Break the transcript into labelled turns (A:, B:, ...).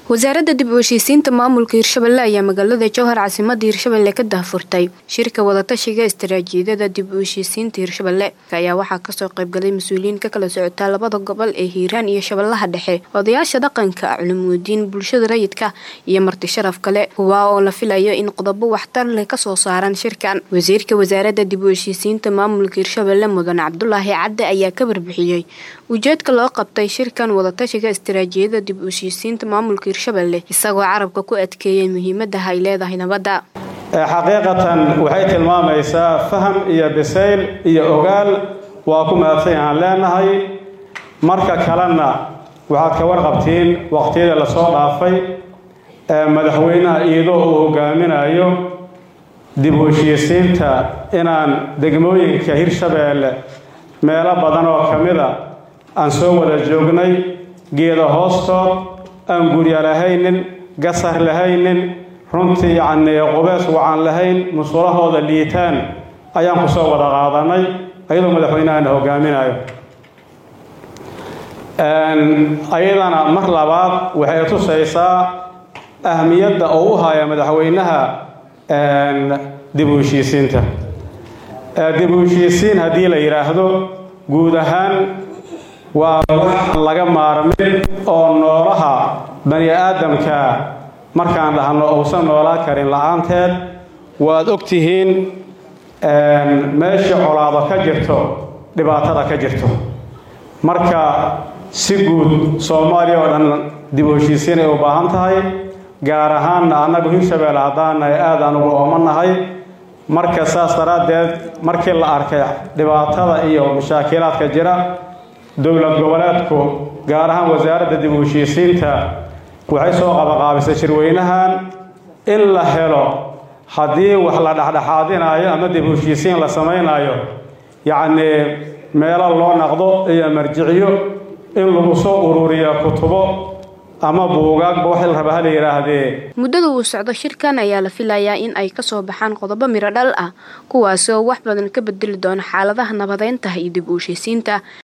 A: wasaaradda dib u heshiisiinta maamulka hirshabelle ayaa magaalada jowhar caasimada hirshabelle ka daahfurtay shirka wadatashiga istaraatiijiyadda dib u heshiisiinta hirshabelle ayaa waxaa kasoo qaybgalay mas-uuliyiin ka kala socotaa labada gobol ee hiiraan iyo shabeellaha dhexe odayaasha dhaqanka culumuudiin bulshada rayidka iyo marti sharaf kale kuwaa oo la filayo in qodobo waxtar leh kasoo saaraan shirkan wasiirka wasaaradda dib u heshiisiinta maamulka hirshabelle mudan cabdulaahi cadde ayaa ka warbixiyey ujeedka loo qabtay shirkan wadatashiga istaraatiijiyadda dib u heshiisiinta maamulka hirshabelle isagoo carabka ku adkeeyay muhiimada ay leedahay nabadda
B: xaqiiqatan waxay tilmaamaysaa faham iyo bisayl iyo ogaal waa ku mahadsan aan leenahay marka kalena waxaad ka warqabtiin waqtiyada lasoo dhaafay ee madaxweynaha iyadoo uu hogaaminayo dib u heshiisiinta inaan degmooyinka hirshabeelle meelo badan oo ka mida aan soo wada joognay geeda hoostood aan gurya lahaynin gasar lahaynin runtii yacnii qubeys wacan lahayn musulahooda liitaan ayaan ku soo wada qaadanay ayadoo madaxweynahana hogaaminayo ayadana mar labaad waxay tusaysaa ahmiyadda oo u haya madaxweynaha dib u heshiisiinta dib u heshiisiin haddii la yidhaahdo guud ahaan waa wax laga maarmin oo noolaha bani aadamka markaan dhahno uusan noolaa karin la-aanteed waad og tihiin meesha colaado ka jirto dhibaatada ka jirto marka si guud soomaaliya oo dhan dib u heshiisiin ay u baahan tahay gaar ahaanna annagu hirshabeelle haddaanahay aada anugu oomanahay marka saas daraaddeed markii la arkay dhibaatada iyo mashaakilaadka jira dowlad goboleedku gaar ahaan wasaaradda dib u heshiisiinta waxay soo qabaqaabisay shirweynahan in la helo haddii wax la dhexdhexaadinayo ama dib u heshiisiin la samaynayo yacnii meelo loo naqdo iyo marjiciyo in lagu soo ururiyo kutubo ama buugaagba wax la raba hala yidhaahdee
A: muddada uu socdo shirkan ayaa la filayaa in ay kasoo baxaan qodobo miro dhal ah kuwaasi oo wax badan ka bedeli doona xaaladaha nabadeynta iyo dib u heshiisiinta